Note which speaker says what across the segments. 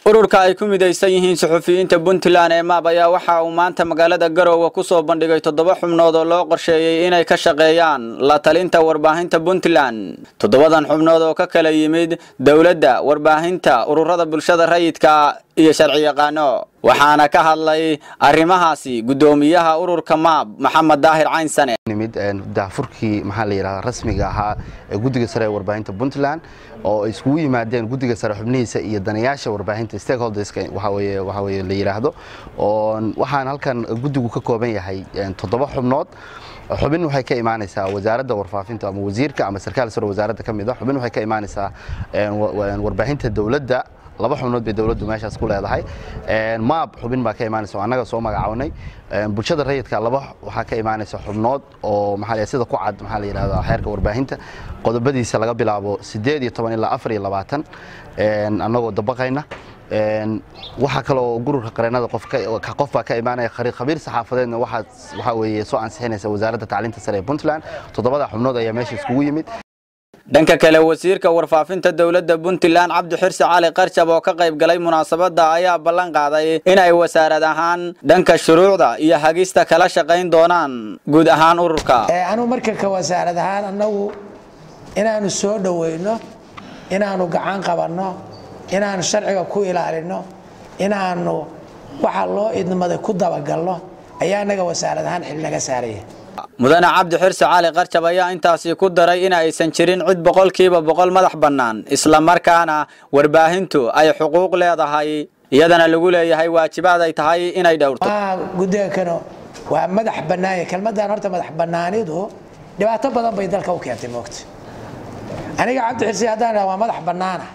Speaker 1: ururka ay ku midaysan yihiin suxufiyiinta puntland ee maab ayaa waxa uu maanta magaalada garoowe ku soo bandhigay toddoba xubnood oo loo qorsheeyey inay ka shaqeeyaan la talinta warbaahinta puntland toddobadan xubnood oo ka kala yimid dowladda warbaahinta ururada bulshada rayidka iyo sharci yaqaano waxaana ka hadlay arrimahaasi guddoomiyaha ururka maab maxamed daahir caynsane
Speaker 2: nimid daafurkii maxaa la yidhahdaa rasmiga ahaa ee guddiga sare ee warbaahinta puntland oo ay iskugu yimaadeen guddiga sare xubnihiisa iyo danayaasha warbaahinta stakeholderska waxa weeye waxa weeye la yidhaahdo oo waxaan halkan guddigu ka kooban yahay toddoba xubnood xubin waxay ka imaanaysaa wasaaradda warfaafinta ama wasiirka ama sarkaal sare wasaaradda ka mid ah xubin waxay ka imaanaysaa warbaahinta dowladda laba xubnood bay dowladdu meeshaas ku leedahay maab xubin baa ka imaanaysa oo annaga soo magacawnay bulshada rayidka laba waxaa ka imaanaysa xubnood oo maxaa sida ku cad maxaa la yidhahdaa xeerka warbaahinta qodobadiisa laga bilaabo siddeed iyo toban ilaa afar iyo labaatan annagoo dabaqayna waxaa kaloo gururka qareenada qof baa ka imaanaya khabiir saxaafadeedna waxaa weeye soo ansixinaysa wasaaradda tacliinta sare ee puntland toddobada xubnood ayaa meesha iskugu yimid
Speaker 1: dhanka kale wasiirka warfaafinta dowladda puntland cabdi xirsi cali qarjab oo ka qayb galay munaasabadda ayaa ballan qaaday inay wasaarad ahaan dhanka shuruucda iyo hagista kala shaqayn doonaan guud ahaan ururka
Speaker 3: anugu marka ka wasaarad ahaan annagu inaanu soo dhoweyno inaanu gacan qabanno inaanu sharciga ku ilaalino inaanu waxa loo idmaday ku dabagalno ayaa annaga wasaarad ahaan xil naga saaraya
Speaker 1: mudane cabdi xirsi cali qarjab ayaa intaasi ku daray in aysan jirin cid boqolkiiba boqol madax bannaan islamarkaana warbaahintu ay xuquuq leedahay iyadana lagu leeyahay waajibaad ay tahay inay dhowrto
Speaker 3: guddiga kano waa madax bannaanya kelmaddan horta madax bannaanidu dhibaato badan bay dalka u keentay moogta aniga cabdi xirsi haddaan idhaha waa madax bannaana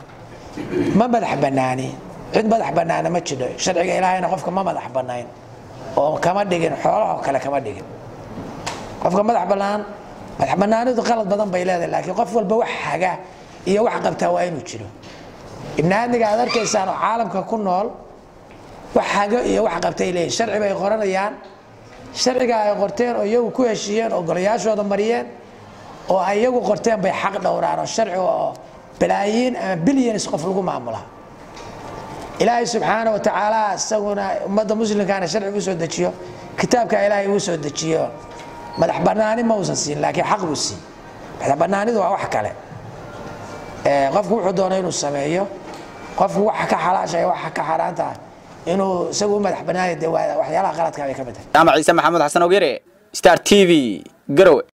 Speaker 3: ma madax bannaani cid madax bannaana ma jidho sharciga ilaahayna qofka ma madax bannayn oo kama dhigin xoolahoo kale kama dhigin qofka madax bannaan madax bannaanidu qalad badan bay leedahay laakiin qof walba wax haga iyo wax qabtaa waa inuu jiro ibni aadmiga aad arkaysaan oo caalamka ku nool wax hago iyo wax qabtay leeyihin sharci bay qoranayaan sharciga ay qorteen oo iyagu ku heshiiyeen oo golayaashooda mariyeen oo ay iyagu qorteen bay xaq dhowraan oo sharciga oo balaayiin ama bilyanis qof lagu maamula ilaahay subxaana wa tacaala isaguna ummadda muslimkaana sharcigu soo dejiyo kitaabka ilaahay uu soo dejiyo madax banaani ma uusan siin laakiin xaq buu siin madax banaanidu waa wax kale qofku wuxuu doona inuu sameeyo qofku waxa ka xalaashaya waxa ka xaaraanta inuu isagu u madax banaani de waxyaalaha qaladka bay ka mid tahay
Speaker 1: jaamac ciise maxamuud xasan ogyere star t v garowe